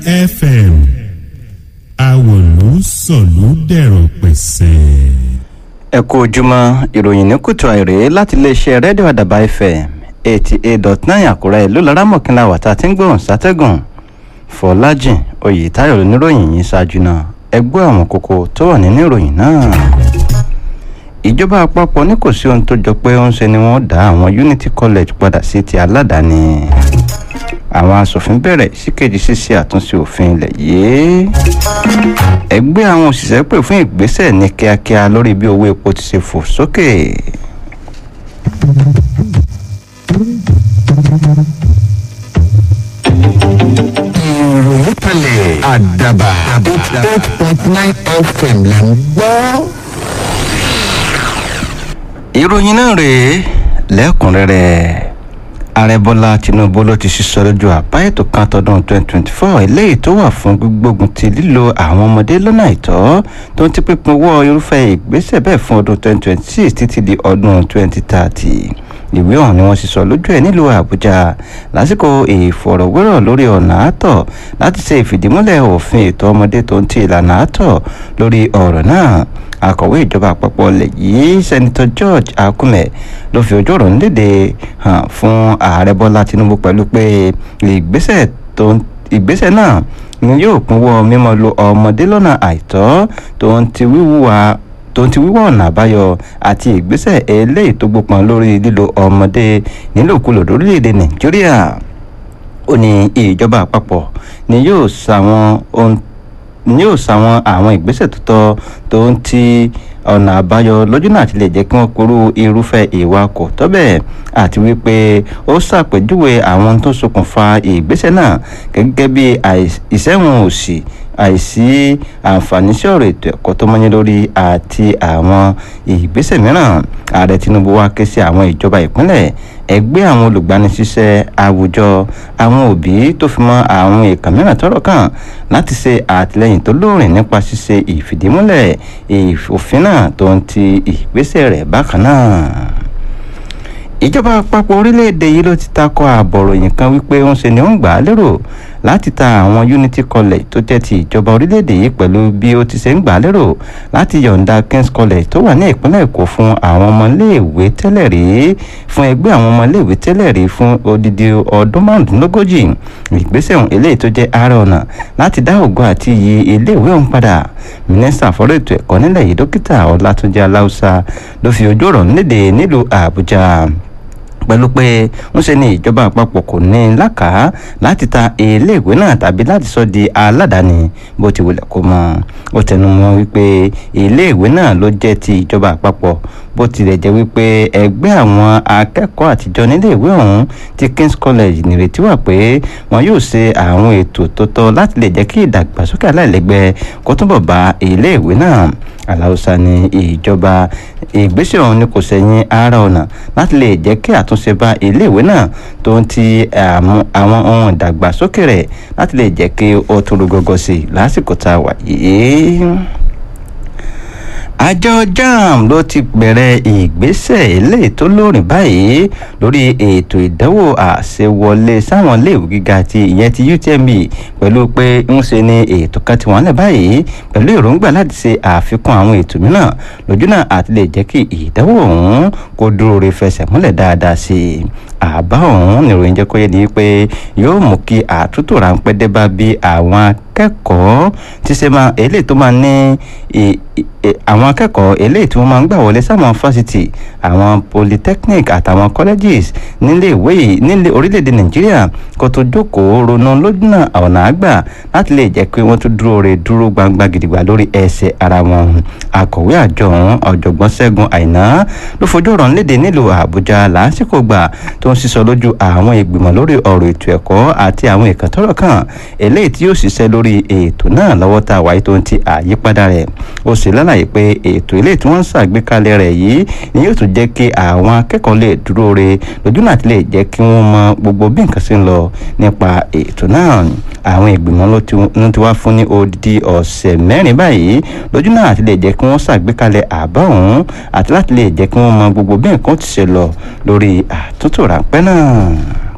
fm àwòlú sọ̀lú dẹ̀rọ̀ pẹ̀sẹ̀. ẹ kú ojúmọ́ ìròyìn ní kùtù àìrè láti iléeṣẹ́ rédíò àdàbà fm eighty eight dot nine àkúrẹ́ ìlú laramọ̀kínlá wàtá tí ń gbóhùn sátẹ́gùn fọlájìn oyètáyọ̀ oníròyìn yìí ṣáájú náà ẹ gbọ́ àwọn kókó tó wà nínú ìròyìn náà. ìjọba àpapọ̀ ní kò sí ohun tó jọ pé ó ń ṣe ni wọ́n dá àwọn unity college padà sí ti aládàáni àwọn asòfin bẹ̀rẹ̀ síkejì ṣíṣe àtúnṣe òfin ilẹ̀ yìí ẹgbẹ́ àwọn òṣìṣẹ́ pè fún ìgbésẹ̀ ní kíákíá lórí bí owó epo ti ṣe fò sókè. ìròyìn kalẹ̀ àdàbà eight point nine fm là ń gbọ́. ìròyìn náà rèé lẹ́kùnrẹ́rẹ́ ààrẹ bọ́lá tinubu ló ti sísọ lójú àbá ètò kan tọdún 2024 eléyìí tó wà fún gbígbógun ti lílo àwọn ọmọdé lọ́nà àìtọ́ tó ń ti pípín owó irúfẹ́ ìgbésẹ̀ bẹ́ẹ̀ fún ọdún 2026 títí di ọdún 2030 ìwé ọ̀hún ni wọ́n sì sọ lójú ẹ̀ nílùú àbújá lásìkò ìfọ̀rọ̀wérọ̀ lórí ọ̀nà àtọ̀ láti ṣe ìfìdímúlẹ̀ òfin ètò ọmọdé tó ń ti ìlànà àtọ̀ lórí ọ̀rọ̀ náà akọ̀wé ìjọba àpapọ̀ ilẹ̀ yìí sẹ́nitọ́ george akume ló fi ojú ọ̀rọ̀ nílédè hàn fún ààrẹ bọ́lá tinubu pẹ̀lú pé ìgbésẹ̀ tó ń ìgbésẹ̀ náà ni yóò pínwọ́ mímọ́ lo ọmọdé lọ́nà àìtọ́ tó ń ti wíwúwa tó ń ti wíwọ́ ọ̀nà àbáyọ àti ìgbésẹ̀ eléyìí tó gbópọn lórí lílo ọmọdé nílòkulò lórílẹ̀‐èdè nàìjíríà ó ní ìjọba àpapọ̀ ni yóò ṣàwọn ohun ni yóò ṣàwọn àwọn ìgbésẹ̀ tó tọ́ tó ń ti ọ̀nà àbáyọ lójú náà ti lè jẹ́ kí wọ́n porú irúfẹ́ ìwà kò tọ́ bẹ́ẹ̀ àti wípé ó ṣàpèjúwe àwọn tó ṣokùnfà ìgbésẹ̀ náà gẹ́gẹ́ bí ìṣẹ́wọ̀n òsì àìsí àǹfààní sí ọ̀rọ̀ ètò ẹ̀kọ́ tó mọ́yán lórí àti àwọn ìgbésẹ̀ mìíràn ààrẹ tinubu wá ké sí àwọn ìjọba ìpínlẹ̀ ẹgbẹ́ àwọn olùgbanisíṣẹ́ àwùjọ àwọn òbí tó fi mọ́ àwọn èèkàn mìíràn tọ́rọ̀ kàn láti ṣe àtìlẹ́yìn tó lóòrìn nípa ṣíṣe ìfìdímúlẹ̀ òfin náà tó ń ti ìgbésẹ̀ rẹ̀ bákan náà ìjọba àpapọ̀ orílẹ̀-èdè yìí ló ti takọ àbọ̀ròyìn kan wípé ń ṣe ni ó ń gbà á lérò láti ta àwọn unity college tó jẹ́ ti ìjọba orílẹ̀-èdè yìí pẹ̀lú bí ó ti ṣe ń gbà á lérò láti yọ̀ǹda kings college tó wà ní ìpínlẹ̀ èkó fún àwọn ọmọléèwé tẹ́lẹ̀ rí fún ẹgbẹ́ àwọn ọmọléèwé tẹ́lẹ̀ rí fún odidi ọdún márùndínlógójì ìgbésẹ̀ ọ̀hún eléyìí tó jẹ́ ààrẹ ọ̀nà láti dá ògo àti iyì iléèwé ọ̀hún padà mínísítà fọ́rọ̀ ètò ẹ̀kọ́ nílẹ̀ yìí dókítà ọlátúnjì aláùsà ló fi ojú ọ̀rọ̀ nílédè nílùú àbújá pẹ̀lú pé ń ṣe ni ìjọba àpapọ̀ kò ní lákàá láti ta iléèwé náà tàbí láti sọ di aládàáni bó ti wulẹ̀ kó mọ́ ó tẹnu mọ́ wípé iléèwé náà ló jẹ́ ti ìjọba àpapọ̀ bó tilẹ̀ jẹ́ wípé ẹgbẹ́ àwọn akẹ́kọ̀ọ́ àtijọ́ níléèwé ọ̀hún ti kings college nírètí wà pé wọn yóò ṣe àwọn ètò tó tọ́ láti lè jẹ́ kí ìdàgbàsókè aláìlẹ́gbẹ́ kó túbọ̀ bá iléèwé náà aláùsá ní ìjọba ìgbésẹ̀ ọ̀hún ni kò sẹ́yìn ara ọ̀nà láti lè jẹ́ kí àtúnṣe bá iléèwé náà tó ń ti àwọn ohun ìdàgbàsókè rẹ̀ láti lè jẹ́ kí ó tún rúgọ́gọ́ sí i lásìkò tá a wà yìí àjọ jam ló ti bẹ̀rẹ̀ ìgbésẹ̀ eléyìí tó lóòrìn báyìí lórí ètò ìdánwò àṣewọlé sáwọn iléèwé gíga ti ìyẹn ti utme pẹ̀lú pé ń ṣe ni ètò kan ti wọ́n lẹ̀ báyìí pẹ̀lú èròǹgbà láti ṣe àfikún àwọn ètò mìíràn lójúnà àti lè jẹ́ kí ìdánwò ọ̀hún kó dúró re fẹsẹ̀ múlẹ̀ dáadáa sí i àbá ọ̀hún nìròyìn jẹ́ kó yé ni pé yóò mú kí àtúntò ráńpẹ́ dé bá bí àwọn akẹ́kọ̀ọ́ ti ṣe máa eléyìí tó máa ní àwọn akẹ́kọ̀ọ́ eléyìí tí wọ́n máa ń gbà wọlé sáwọn fásitì àwọn polytechnic àtàwọn colleges nílé ìwé yìí nílé orílẹ̀-èdè nàìjíríà kó tó jókòó ronú lójúnà ọ̀nà àgbà láti lè jẹ́ pé wọ́n tún dúró re dúró gbangba gidigba lórí ẹsẹ̀ ara wọn akọ̀wé àjọ ọ̀hún ọ̀jọ̀gbọ́n ṣẹ́gun àìná ló fojú ọ̀rọ̀ nílédè nílùú àbújá lásìkò gbà tó ń sísọ lójú àwọn ìgbìmọ̀ lórí ọ̀rọ̀ ètò ẹ̀kọ́ àti àwọn ìkàntọ́rọ̀ kan eléyìí tí yóò ṣiṣẹ́ lórí ètò náà lọ́wọ́ tá a wáyé tó ń ti àyípadà rẹ̀ ó sì lálàyé pé ètò ilé tí wọ́n ń ṣàgbékalẹ̀ rẹ̀ yìí ni yóò tún jẹ́ kí àwọn akẹ́kọ̀ọ́ lè dúró re lójú náà ti lè jẹ́ kí wọ́n mọ gbogbo bí nǹkan ṣe ń lọ nípa ètò náà àwọn ìgbìmọ̀ ló ti wá fún ní odidi ọ̀sẹ̀ mẹ́rin báyìí lójú náà ti lè jẹ́ kí wọ́n ṣàgbékalẹ̀ àbá ọ̀hún àti láti lè jẹ́ kí wọ́n mọ gbogbo bí nǹkan ti ṣe lọ lórí àtúntò ráńpẹ́ náà.